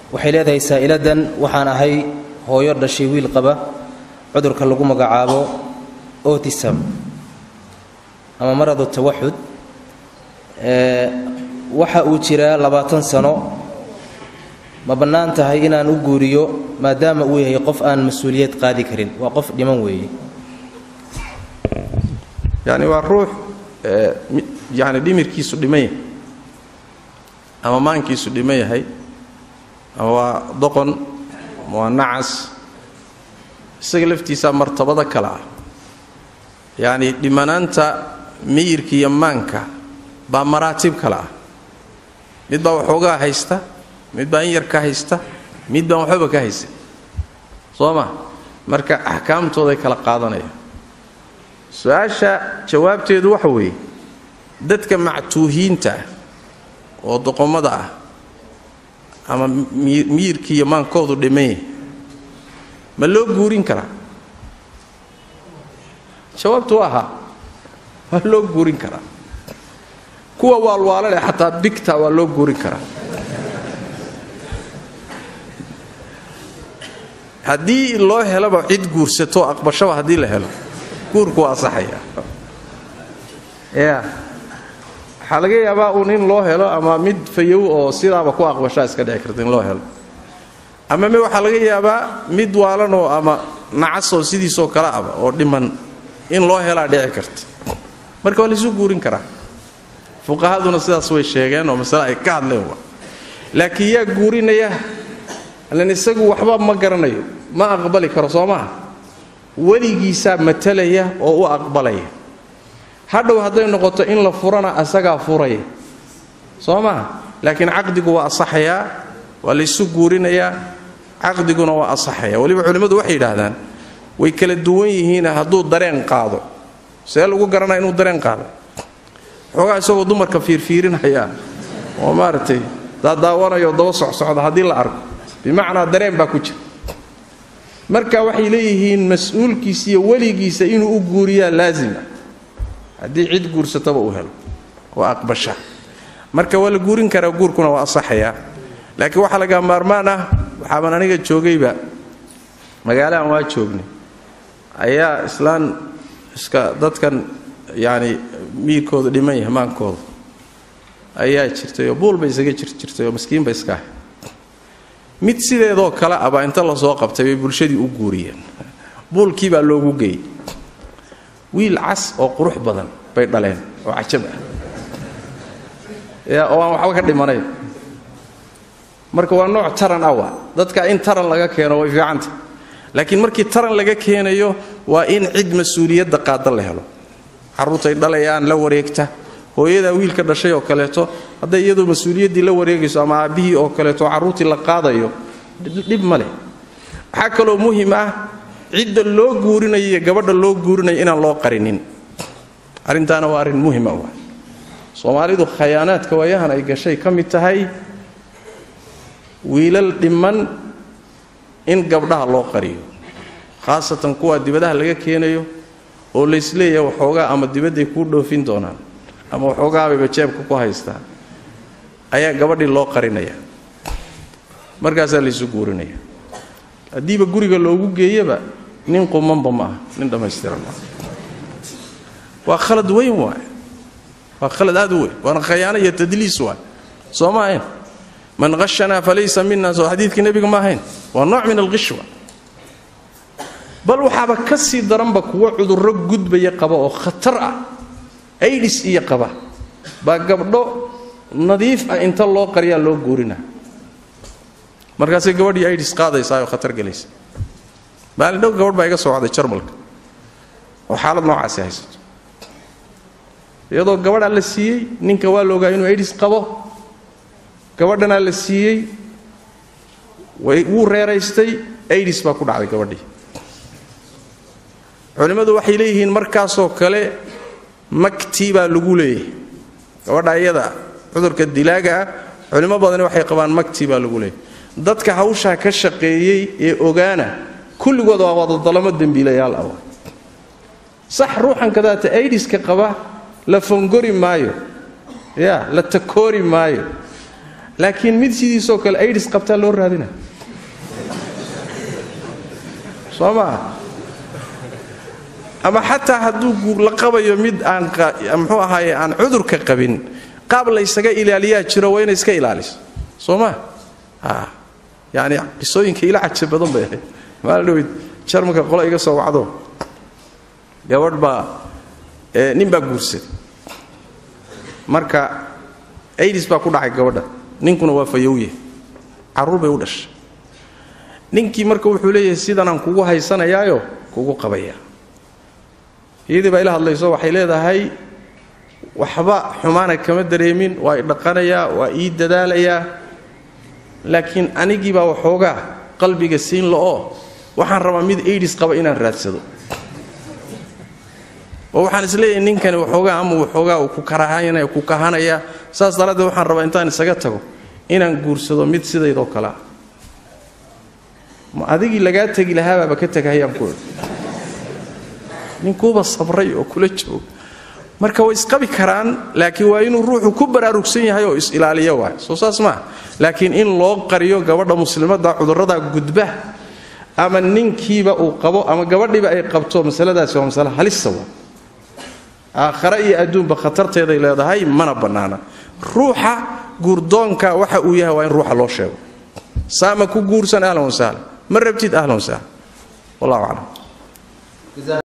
waxay leedahay saa'iladan waxaan ahay hooyo dhashay wiil qaba cudurka lagu magacaabo otisam ama maradu tawaxud waxa uu jiraa labaatan sano ma bannaan tahay inaan u guuriyo maadaama uu yahay qof aan mas-uuliyad qaadi karin waa qof dhiman weeye yani waa ruux yani dhimirkiisu dhiman yahay ama maankiisu dhiman yahay ama waa doqon ama waa nacas isaga laftiisaa martabado kale ah yacni dhimanaanta miyirka iyo maanka baa maraatib kale ah mid baa waxoogaa haysta mid baa in yar ka haysta mid baan waxbaba ka haysan soo ma marka axkaamtooday kala qaadanayaan su-aasha jawaabteedu waxa weeye dadka mactuuhiinta ah oo doqomada ah ama miyirkii iyo maankoodu dhimanya ma loo guurin karaa jawaabtu waa ahaa waa loo guurin karaa kuwa waalwaala leh xataa bigta waa loo guurin karaa haddii loo helaba cid guursato aqbashaba haddii la helo guurku waa asaxaya ya waxaa laga yaabaa uun in loo helo ama mid fayow oo sidaaba ku aqbashaa iska dhici karta in loo helo ama me waxaa laga yaabaa mid waalanoo ama nacasoo sidiisoo kale aba oo dhiman in loo helaa dhici karta marka waa laysu guurin karaa fuqahaduna sidaas way sheegeen oo masale ay ka hadleen wa laakiin yaa guurinaya lan isagu waxba ma garanayo ma aqbali karo soo maaha weligiisaa matalaya oo u aqbalaya hadhow hadday noqoto in la furana asagaa furaya soo maaha laakiin caqdigu waa asaxayaa waa laysu guurinayaa caqdiguna waa asaxaya weliba culimmadu waxay yidhaahdaan way kala duwan yihiin hadduu dareen qaado see lagu garanaya inuu dareen qaado xoogaa isagoo dumarka fiirfiirinaya oo maaragtay daadaawanayo daba socsocda haddii la arko bimacnaa dareen baa ku jira marka waxay leeyihiin mas-uulkiisa iyo weligiisa inuu u guuriyaa laazima haddii cid guursataba uu helo waa aqbasha marka waa la guurin karaa guurkuna waa asaxayaa laakiin waxaa laga maarmaan ah waxaaban aniga joogayba magaalahan waa joognay ayaa islaan iska dadkan yacni miirkooda dhiman yahay maankooda ayaa jirtay oo buul bay isaga jir jirtay oo maskiin ba iska ahay mid sideedoo kale abaa inta lasoo qabtay bay bulshadii u guuriyeen buulkii baa loogu geeyey wiil cas oo qurux badan bay dhaleen oo cajab ah oo aan waxba ka dhimanayn marka waa nooc taran ah waa dadka in taran laga keeno way fiicanta laakiin markii taran laga keenayo waa in cid mas-uuliyadda qaada la helo carruurtay dhalayaan la wareegta hooyadaa wiilka dhashay oo kaleeto hadday iyadoo mas-uuliyaddii la wareegayso ama aabbihii oo kaleeto carruurtii la qaadayo dhib ma leh waxaa kaloo muhim ah cidda loo guurinayo iyo gabadha loo guurinayo inaan loo qarinin arrintaana waa arrin muhima wa soomaalidu khayaanaadka waayahan ay gashay ka mid tahay wiilal dhiman in gabdhaha loo qariyo khaasatan kuwa dibadaha laga keenayo oo laysleeyahay waxoogaa ama dibadday kuu dhoofin doonaan ama waxoogaabayba jeebka ku haystaa ayaa gabadhii loo qarinaya markaasaa laysu guurinaya haddiiba guriga loogu geeyaba nin qumanba ma ah nin dhammaystiran maaha waa khalad weyn waay waa khalad aad u weyn waana khayaano iyo tadliis waay soo ma ahayn man hashanaa falaysa mina soo xadiidkii nebiga ma ahayn waa nooc min alqishwa bal waxaaba ka sii daranba kuwo cudurro gudbaya qaba oo khatar ah aidhis iyo qaba baa gabdho nadiif ah inta loo qariyaa loo guurina markaasay gabadhii aidhis qaadaysaa oo khatar gelaysa maalin dhow gabadh baa iga soo wacday jarmalka oo xaalad noocaasi haysato iyadoo gabadhaa la siiyey ninka waa la ogaa inuu aidhis qabo gabadhanaa la siiyey wuu reeraystay aidhis baa ku dhacday gabadhii culimmadu waxay leeyihiin markaasoo kale maktii baa lagu leeyahay gabadha iyada cudurka dilaaga ah culimo badani waxay qabaan maktii baa lagu leeyahay dadka hawshaa ka shaqeeyey ee ogaana kulligood waa wadadalamo dembiilayaal ah sax ruuxan kadaata aidiska qaba la fongori maayo ya la takoori maayo laakiin mid sidiisoo kale aidhis qabtaa loo raadina soo maa ama xataa hadduu la qabayo mid aan muxuu ahaaye aan cudurka qabin qaab laysaga ilaaliyaa jiro waa inay iska ilaaliso soo maa yani qisooyinka ila caja badan bay ahayd maala dhaweyd jarmalka qolo iga soo wacdo gabadh baa nin baa guursaday marka aidis baa ku dhacay gabadha ninkuna waa fayowye carruur bay u dhashay ninkii marka wuxuu leeyahay sidanaan kugu haysanayaayo kugu qabaya iyadii baa ila hadlayso waxay leedahay waxba xumaana kama dareemin waa i dhaqanayaa waa ii dadaalayaa laakiin anigiibaa waxoogaa qalbiga siin la'oo waxaan rabaa mid aidis qaba inaan raadsado oo waxaan isleeyahay ninkani waxoogaa ama waxoogaa uu ku karahanaya ku kahanaya saas daraaddeed waxaan rabaa intaan isaga tago inaan guursado mid sidaydoo kalea ma adigii lagaa tegi lahaabaaba ka tegahayaan ku ninkuuba sabray oo kula jooga marka way isqabi karaan laakiin waa inuu ruuxu ku baraarugsan yahay oo is-ilaaliyo waay soo saas maaha laakiin in loo qariyo gabadha muslimadda cudurrada gudba ama ninkiiba uu qabo ama gabadhiiba ay qabto masaladaasi waa masale halisa waa aakhare iyo adduunba khatarteeday leedahay mana bannaana ruuxa guurdoonka waxa uu yahay waa in ruuxa loo sheego saama ku guursan ahlan wasahlan ma rabtid ahlan wasahlan wallahu aclam